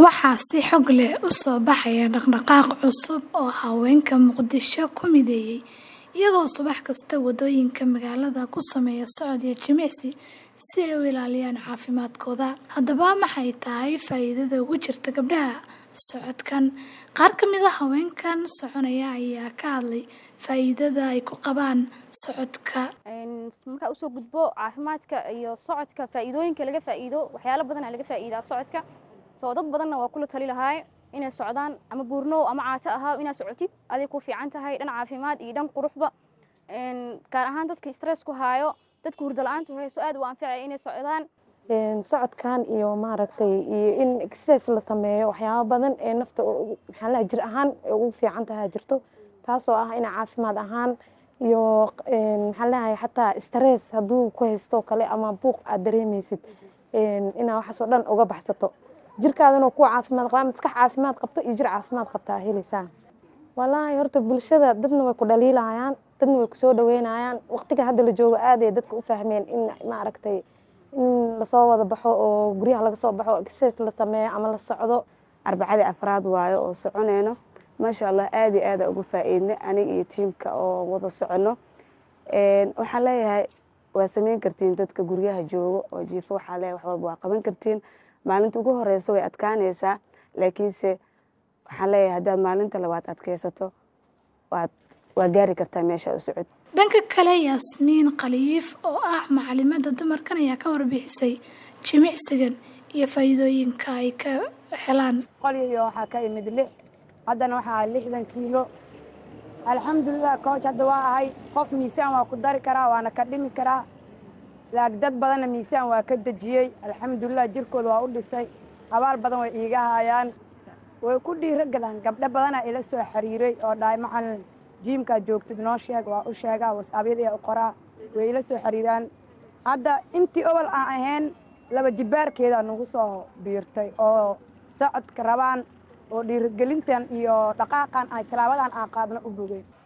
Waxaa si xoog leh u soo baxaya dhaqdhaqaaq cusub oo haweenka Muqdisho ku mideeyay, iyagoo subax kasta waddooyinka magaalada ku sameeya socod iyo jimicsi si ay u ilaaliyaan caafimaadkooda. Haddaba maxay tahay faa'iidada ugu jirta gabdhaha socodkan? Qaar ka mid ah haweenkan soconaya ayaa ka hadlay faa'iidada ay ku qabaan socodka. markaa usoo gudbo caafimaadka iyo socodka faa'iidooyinka laga faa'iido waxyaalo badan aa laga faa'iidaa socodka soo dad badanna waa kula tali lahaay inay socdaan ama buurnow ama caato ahaa inaad socotid aday ku fiican tahay dhan caafimaad iyo dhan quruxba gaar ahaan dadka stress ku haayo dadka hurdo la-aantu hayso aad u anfacaya inay socdaan socodkan iyo maaragtay iyo in exercise la sameeyo waxyaabo badan ee nafta maxaa la jir ahaan ugu fiican tahay jirto taasoo ah in caafimaad ahaan iyo maxaa leeyahay xataa stress hadduu ku haysto kale ama buuq aad dareemaysid inaa waxaasoo dhan uga baxsato jirkaadana kuwa caafimaad qabaa maskax caafimaad qabto iyo jir caafimaad qabtaa helaysaa wallaahi horta bulshada dadna way ku dhaliilayaan dadna way kusoo dhaweynayaan waqtiga hadda la joogo aad ay dadka u fahmeen in maaragtay in lasoo wada baxo oo guryaha laga soo baxo exercise la sameeyo ama la socdo arbacadii afraad waayo oo soconeyno maasha allah aad iyo aada uga faa-iidnay aniga iyo tiimka oo wada soconno waxaan leeyahay waa sameyn kartiin dadka guryaha joogo oo jiifo waxaa leeyahay wax walba waa qaban kartiin maalinta ugu horeyso way adkaaneysaa laakiinse waxaan leeyahay haddaad maalinta labaad adkeysato waad waa gaari kartaa meesha u socod dhanka kale yaasmiin khaliif oo ah macalimada dumarkan ayaa ka warbixisay jimicsigan iyo faa'iidooyinka ay ka helaan qolyo waxaa ka imid lix haddana waxaa lixdan kiilo alxamdulilah kooch hadda waa ahay qof miisaan waa ku dari karaa waana ka dhimi karaa laag dad badanna miisaan waa ka dejiyey alxamdulilah jirkooda waa u dhisay abaal badan way iiga haayaan way ku dhiiro galaan gabdho badanaa ila soo xiriiray oo dhahay macalin jiimkaad joogtid noo sheeg waa u sheegaa wasaabyada u qoraa way ila soo xiriiraan hadda intii obol aan ahayn laba jibaarkeeda nagu soo biirtay oo socodka rabaan oo dhiirigelintan iyo dhaqaaqan ay talaabadan aan qaadno u bogay